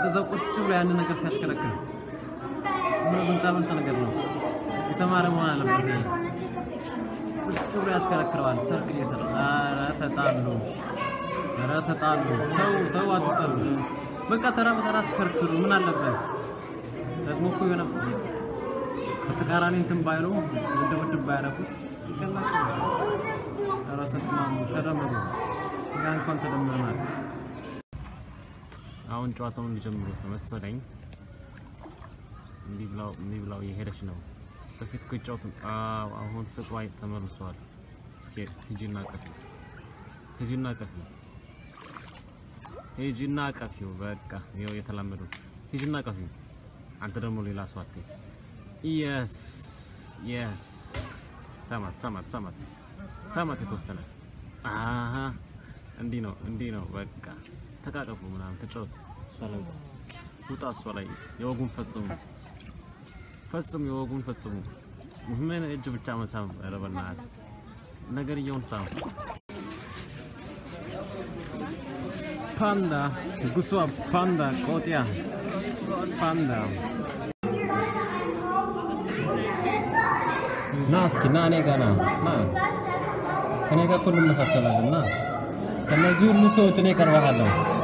እዛው ቁጭ ብሎ ያንን ነገር ሲያሽከረክር ምን ብልጣ ብልጥ ነገር ነው። የተማረ መሆን አለበት። ይሄ ቁጭ ብሎ ያሽከረክረዋል። ሰርግ እየሰራ ኧረ ተጣሉ፣ ኧረ ተጣሉ። ተው ተው፣ አትጣሉ። በቃ ተራ በተራ አስከርክሩ። ምን አለበት ደግሞ እኮ የሆነ በተቃራኒ እንትን ባይሉ ውድብድብ ባያደርጉት ይገላቸው። ኧረ ተስማሙ፣ ተደመሩ። እኛ እንኳን ተደምረናል። አሁን ጨዋታውን ሊጀምሩት ነው መሰለኝ። እንዲህ ብላው እንዲህ ብላው እየሄደች ነው። በፊት እኮ ይጫወቱ። አዎ አሁን ፍቅሯ ተመልሷል። እስኪ ሂጂና ቀፊ፣ ሂጂና ቀፊ፣ ሂጂና ቀፊው። በቃ ይኸው የተላመዱ ሂጂና ቀፊው። አንተ ደግሞ ሌላ ሰው አትይ። የስ የስ ሰማት ሰማት ሰማት ሰማት የተወሰነ አሀ እንዲህ ነው እንዲህ ነው። በቃ ተቃቀፉ ምናምን ተጫወቱ። እሷ ላይ ውጣ ውጣ፣ እሷ ላይ የወጉን ፈጽሙ ፈጽሙ፣ የወጉን ፈጽሙ። ምን እጅ ብቻ መሳም? ኧረ በእናትህ ነገርየውን ሳም። ፓንዳ ጉሷ ፓንዳ ቆጢያ ፓንዳ ና እስኪ ና እኔ ጋር ና ና ከኔ ጋር እኮ እንመሳሰላለን ና ከነዚህ ሁሉ ሰዎች እኔ ቀርበሃለሁ